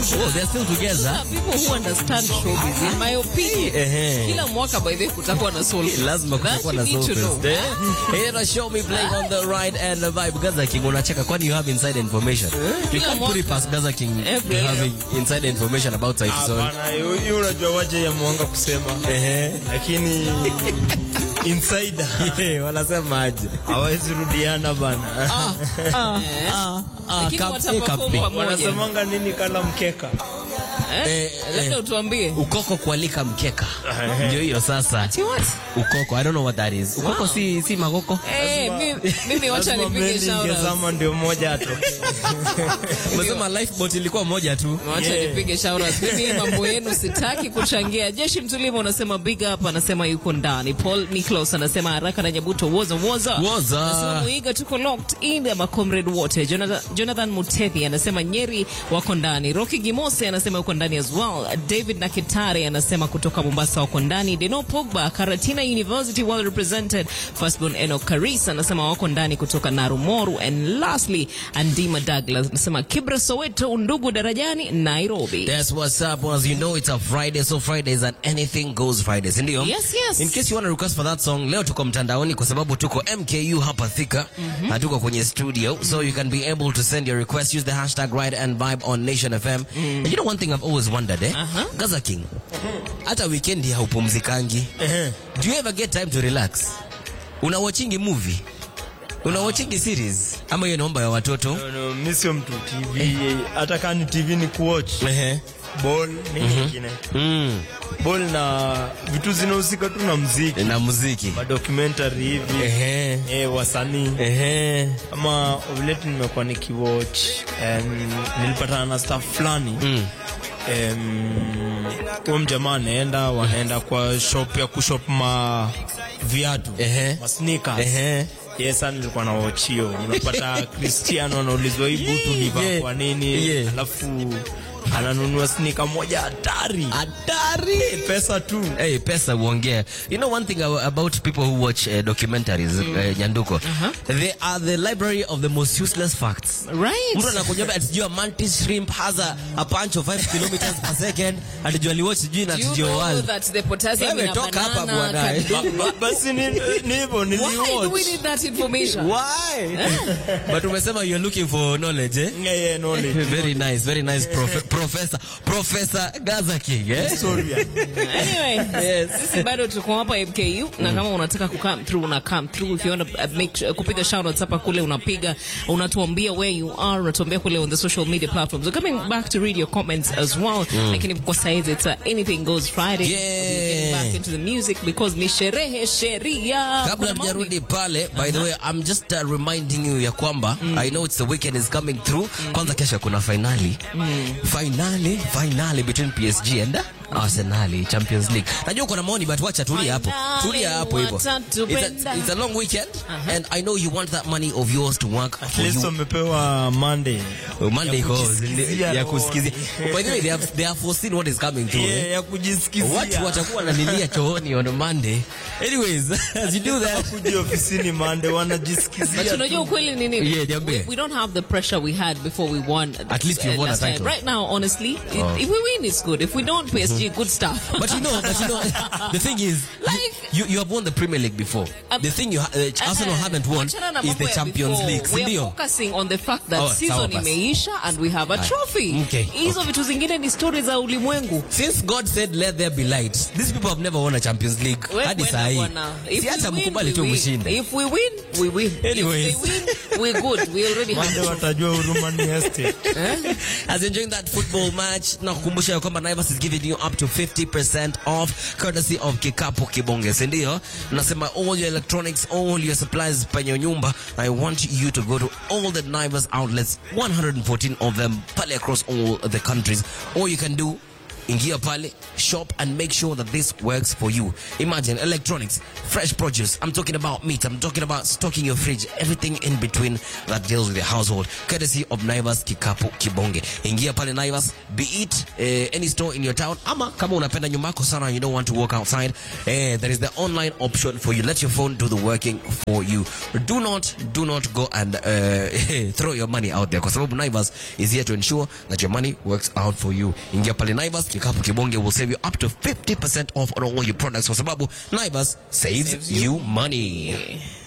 Oh, they're still together. people who understand showbiz in my opinion Ehe. kila mwaka by the way kutakuwa na soul lazima That kutakuwa you na need to know. soul fest, eh? Here na show me playing on the right and the vibe. Gaza King unacheka kwani you have inside information. You Kila can't put it mwaka. past Gaza King Every having inside information about Saiti Sol. Hapana, hiyo hiyo unajua waje ya mwanga kusema. Ehe. Lakini insider Yeah, wanasema aje? hawezi rudiana bana. Ah, ah, Lakini cap- wataperform eh, cap- pamoja. Wanasemanga nini kala mkeka? Eh? Eh, labda eh. utuambie Ukoko kualika mkeka. Ndio hiyo sasa. Ati what? Ukoko, I don't know what that is. Ukoko si si magoko. Eh, mi- mimi wacha Lazima nipige meli shout out. ingezama ndio moja atoke. Umesema lifeboat ilikuwa moja tu. Wacha Yeah. nipige shout out. Mimi mambo yenu sitaki kuchangia. Jeshi Mtulima unasema big up, anasema yuko ndani. Paul Niklaus anasema haraka na Nyabuto woza woza. Woza. Anasema Muiga tuko locked in ama comrade wote. Jonathan, Jonathan Mutethi anasema Nyeri wako ndani. Rocky Gimose anasema yuko ndani as well. David Nakitare anasema kutoka Mombasa wako ndani. Deno Pogba Karatina University well represented. Firstborn Enoch Karis anasema wako ndani kutoka Narumoru and lastly Andima Douglas anasema Kibra Soweto ndugu darajani Nairobi. That's what's up. As you know, it's a Friday, so Fridays and anything goes Fridays, ndio? Yes, yes. In case you want to request for that song, leo tuko mtandaoni kwa sababu tuko MKU hapa Thika na tuko kwenye studio, so you can be able to send your request. Use the hashtag Ride and Vibe on Nation FM. And you know one thing I've always wondered, eh? Aha. Gaza King, hata weekend haupumzikangi. Do you ever get time to relax? Una watchingi movie? Una watchingi series? Ama hiyo naomba ya watoto? No, no, mi sio mtu TV. Hata kama ni TV ni kuwatch. Ehe. Ball nini nyingine? Mm. Ball na vitu zinahusika tu na muziki. Na muziki. Ma documentary hivi. Ehe. Eh, wasanii. Ehe. Ama vile nimekuwa nikiwatch um, nilipatana na staff fulani Mm. um, huyo mjamaa anaenda wanaenda kwa shop ya kushop ma viatu Ehe. ma sneakers Ehe. Yes, sana nilikuwa na watch hiyo. Unapata Cristiano anaulizwa hii butu ni Yeah. kwa nini? Yeah. Alafu ananunua sneaker moja hatari. Hatari. Pesa tu. Hey, pesa uongea. You know one thing ab- about people who watch uh, documentaries uh, Nyanduko. They are the library of the most useless facts. Right. Mtu anakuambia atijua mantis shrimp has a, a punch of 5 kilometers per second. Atijua liwatch sijui na Do you atijua know world. that the potassium Wewe in a toka hapa banana bwana. can- Ba- ba- Basi ni ni hivyo Why do we niliwatch. need that information? Why? But umesema you're looking for knowledge, eh? Yeah, yeah, knowledge. Very nice, very nice prof professor. Professor Gaza King, eh? Sorry. Anyway, sisi bado tuko hapa MKU na kama unataka ku come through una come through if you want to uh, make sure, kupiga shout outs hapa kule unapiga unatuambia where you are unatuambia kule on the social media platforms. We're coming back to read your comments as well. Lakini kwa saizi it's uh, anything goes Friday. Yeah. We're getting back into the music because ni sherehe sheria. kabla Kuna maoni. tujarudi pale by the way i'm just uh, reminding you ya kwamba i know it's the weekend is coming through kwanza kesho kuna finali finali finali between psg and arsenali champions league najua kuna maoni but wacha tulia hapo Finali, tulia hapo hivyo it's watatupenda. a, it's a long weekend and i know you want that money of yours to work At for least you wamepewa Monday. Monday ya goes kujisikizia ya roho. kusikizia by the way they have, they have foreseen what is coming through eh? Yeah, ya kujisikizia. watu watakuwa wanalilia chooni on Monday anyways as you do that kuja ofisini Monday But wanajisikizia. unajua ukweli ni nini? Yeah, niambie. we, we don't have the pressure we had before we won. At least you've uh, won a last time. title. Right now, honestly, if, if we win, it's good. If we don't, PSG, good stuff. But you know, but you know, the thing is, Like- you, you have won the Premier League before. Um, the thing you ha- uh, Arsenal haven't won Wachana na is mambo the ya Champions before. League, We are sindio? focusing on the fact that Oh, sawa season basi. imeisha and we have a trophy. Okay, Hizo vitu zingine ni story za ulimwengu. Since God said let there be light, these people have never won a Champions League We- hadi wena saa hii. bwana. If Si we hata win, mkubali we tu win. mshinde. If we win, we win. Anyways. If they win, we're good. We already have Monday watajua huruma ni estate. As enjoying that football match, na kukumbusha ya kwamba Naivas is giving you up to 50% off courtesy of Kikapu Kibonge, si ndio? Nasema all your electronics, all your supplies penye nyumba. I want you to go to all the Naivas outlets, 114 of them, pale across all the countries. All you can do ingia pale shop and make sure that this works for you imagine electronics fresh produce i'm talking about meat i'm talking about stocking your fridge everything in between that deals with your household courtesy of naivas kikapu kibonge ingia pale naivas be it eh, any store in your town ama kama unapenda nyumba yako sana and you don't want to walk outside eh, there is the online option for you let your phone do the working for you do not do not go and uh, throw your money out there kwa sababu naivas is here to ensure that your money works out for you ingia pale naivas kikapu kibonge will save you up to 50% off on all your products kwa sababu naivas saves, Saves you you money